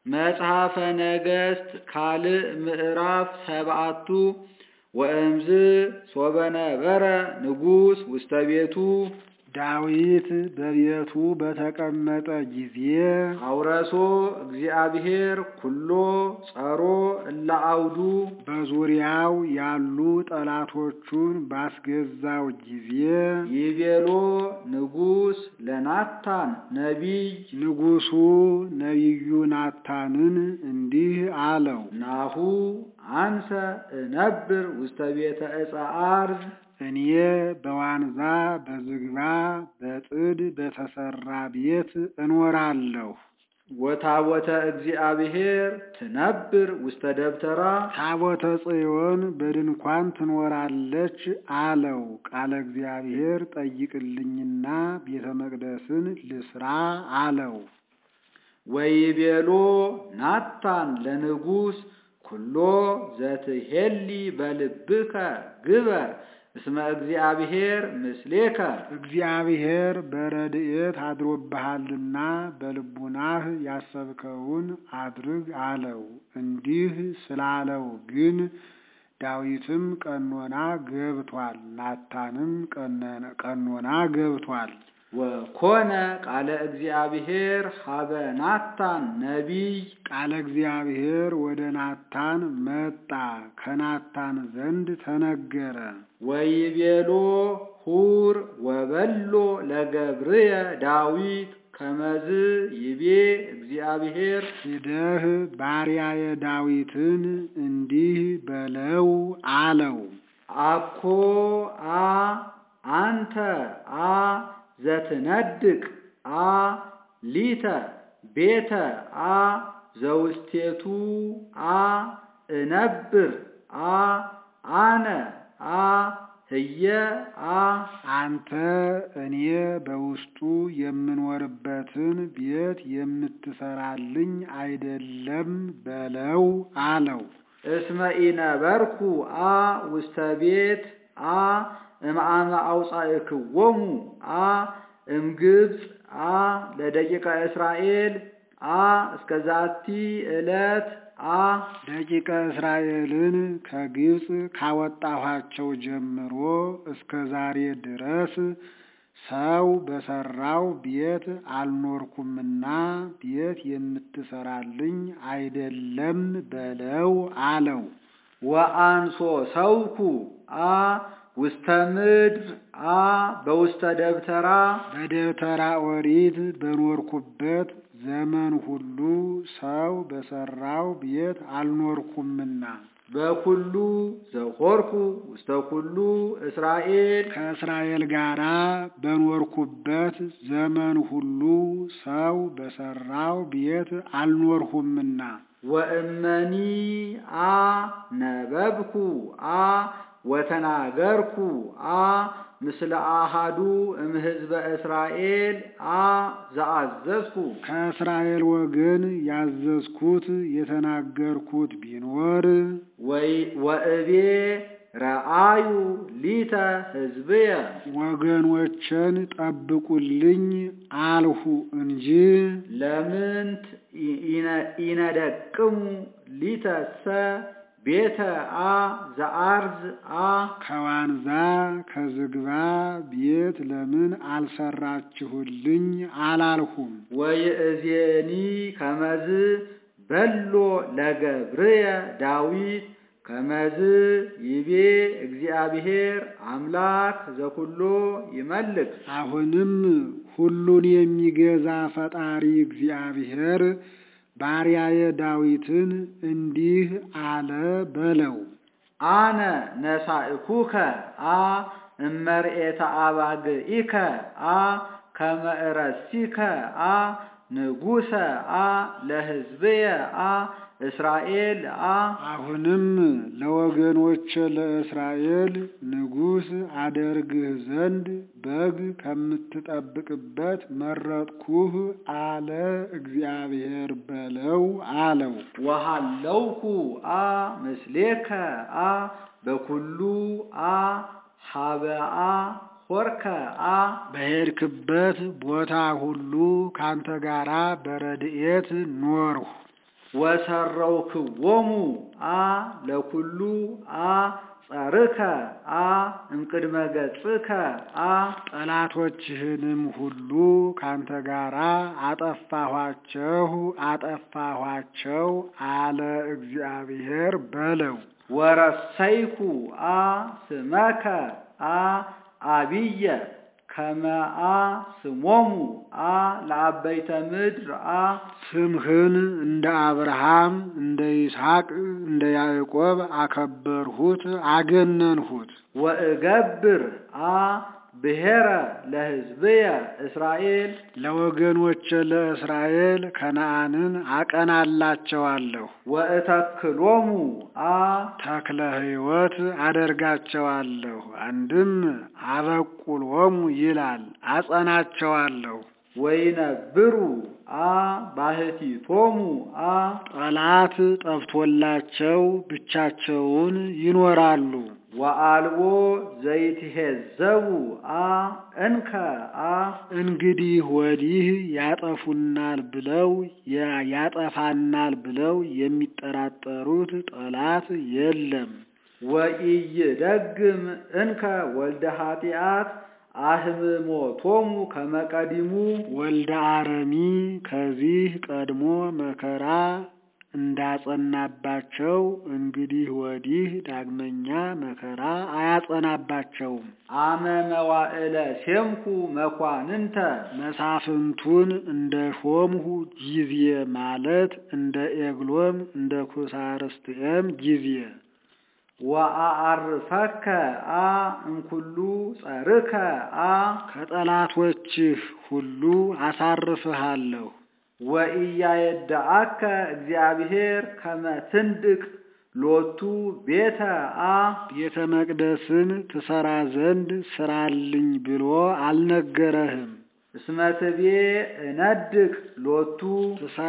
መጽሐፈ ነገሥት ካልዕ ምዕራፍ ሰብዓቱ ወእምዝ ሶበ ነበረ ንጉሥ ውስተ ቤቱ ዳዊት በቤቱ በተቀመጠ ጊዜ አውረሶ እግዚአብሔር ኩሎ ጸሮ እለ አውዱ በዙሪያው ያሉ ጠላቶቹን ባስገዛው ጊዜ ይቤሎ ንጉሥ ለናታን ነቢይ ንጉሡ ነቢዩ ናታንን እንዲህ አለው፣ ናሁ አንሰ እነብር ውስተ ቤተ ዕፀ አርዝ እኔ በዋንዛ በዝግባ በጥድ በተሰራ ቤት እኖራለሁ። ወታቦተ እግዚአብሔር ትነብር ውስተ ደብተራ ታቦተ ጽዮን በድንኳን ትኖራለች አለው። ቃለ እግዚአብሔር ጠይቅልኝና ቤተ መቅደስን ልስራ አለው። ወይቤሎ ናታን ለንጉሥ ኩሎ ዘትሄሊ በልብከ ግበር እስመ እግዚአብሔር ምስሌከ እግዚአብሔር በረድኤት አድሮብሃልና በልቡናህ ያሰብከውን አድርግ አለው። እንዲህ ስላለው ግን ዳዊትም ቀኖና ገብቷል፣ ናታንም ቀኖና ገብቷል። ወኮነ ቃለ እግዚአብሔር ሀበ ናታን ነቢይ ቃለ እግዚአብሔር ወደ ናታን መጣ፣ ከናታን ዘንድ ተነገረ። ወይቤሎ ሁር ወበሎ ለገብርየ ዳዊት ከመዝ ይቤ እግዚአብሔር ሂደህ ባሪያየ ዳዊትን እንዲህ በለው አለው። አኮ አ አንተ አ ዘትነድቅ አ ሊተ ቤተ አ ዘውስቴቱ አ እነብር አ አነ አ ህየ አ አንተ እኔ በውስጡ የምኖርበትን ቤት የምትሰራልኝ አይደለም በለው አለው። እስመ ኢነበርኩ አ ውስተ ቤት አ እምአመ አውፃእክዎሙ አ እምግብፅ አ ለደቂቀ እስራኤል አ እስከ ዛቲ ዕለት አ ደቂቀ እስራኤልን ከግብፅ ካወጣኋቸው ጀምሮ እስከ ዛሬ ድረስ ሰው በሰራው ቤት አልኖርኩምና ቤት የምትሰራልኝ አይደለም በለው አለው። ወአንሶ ሰውኩ አ ውስተ ምድር አ በውስተ ደብተራ በደብተራ ኦሪት በኖርኩበት ዘመን ሁሉ ሰው በሰራው ቤት አልኖርኩምና በኩሉ ዘሆርኩ ውስተ ኩሉ እስራኤል ከእስራኤል ጋር በኖርኩበት ዘመን ሁሉ ሰው በሰራው ቤት አልኖርሁምና ወእመኒ አ ነበብኩ አ ወተናገርኩ አ ምስለ አሃዱ እምሕዝበ እስራኤል አ ዘአዘዝኩ ከእስራኤል ወገን ያዘዝኩት የተናገርኩት ቢኖር ወእቤ ረአዩ ሊተ ሕዝብየ ወገኖችን ጠብቁልኝ አልሁ እንጂ ለምንት ኢነደቅሙ ሊተሰ ቤተ አ ዘአርዝ አ ከዋንዛ ከዝግባ ቤት ለምን አልሰራችሁልኝ አላልሁም። ወይእዜኒ ከመዝ በሎ ለገብርየ ዳዊት ከመዝ ይቤ እግዚአብሔር አምላክ ዘኩሎ ይመልክ። አሁንም ሁሉን የሚገዛ ፈጣሪ እግዚአብሔር ባሪያየ ዳዊትን እንዲህ አለ በለው። አነ ነሳእኩከ አ እመርኤተ አባግኢከ አ ከመ እረሲከ አ ንጉሰ አ ለሕዝብየ አ እስራኤል አ አሁንም ለወገኖች ለእስራኤል ንጉሥ አደርግህ ዘንድ በግ ከምትጠብቅበት መረጥኩህ አለ እግዚአብሔር በለው አለው። ወሃለውኩ አ ምስሌከ አ በኩሉ አ ሀበአ ሆርከ አ በሄድክበት ቦታ ሁሉ ካንተ ጋራ በረድኤት ኖርሁ። ወሰረውክዎሙ አ ለኩሉ አ ጸርከ አ እምቅድመ ገጽከ አ ጠላቶችህንም ሁሉ ካንተ ጋራ አጠፋኋቸው አጠፋኋቸው አለ እግዚአብሔር በለው። ወረሰይኩ አ ስመከ አ አብየ ከመአ ስሞሙ አ ለአበይተ ምድር አ ስምህን እንደ አብርሃም እንደ ይስሐቅ እንደ ያዕቆብ አከበርሁት አገነንሁት። ወእገብር አ ብሔረ ለሕዝብየ እስራኤል ለወገኖቼ ለእስራኤል ከነዓንን አቀናላቸዋለሁ። ወእተክሎሙ አ ተክለ ሕይወት አደርጋቸዋለሁ። አንድም አበቁሎሙ ይላል አጸናቸዋለሁ። ወይነብሩ አ ባሕቲቶሙ አ ጠላት ጠፍቶላቸው ብቻቸውን ይኖራሉ። ወአልቦ ዘይትሄዘቡ አ እንከ አ እንግዲህ ወዲህ ያጠፉናል ብለው ያጠፋናል ብለው የሚጠራጠሩት ጠላት የለም። ወኢይደግም እንከ ወልደ ኃጢአት አህምሞቶሙ ከመቀዲሙ ወልደ አረሚ ከዚህ ቀድሞ መከራ እንዳጸናባቸው እንግዲህ ወዲህ ዳግመኛ መከራ አያጸናባቸውም። አመ መዋዕለ ሴምኩ መኳንንተ መሳፍንቱን እንደ ሾምሁ ጊዜ ማለት እንደ ኤግሎም እንደ ኩሳርስትኤም ጊዜ ወአአርፈከ አ እንኩሉ ጸርከ አ ከጠላቶችህ ሁሉ አሳርፍሃለሁ። ወኢያየድአከ እግዚአብሔር ከመ ትንድቅ ሎቱ ቤተ አ ቤተ መቅደስን ትሰራ ዘንድ ስራልኝ ብሎ አልነገረህም። እስመ ትቤ እነድቅ ሎቱ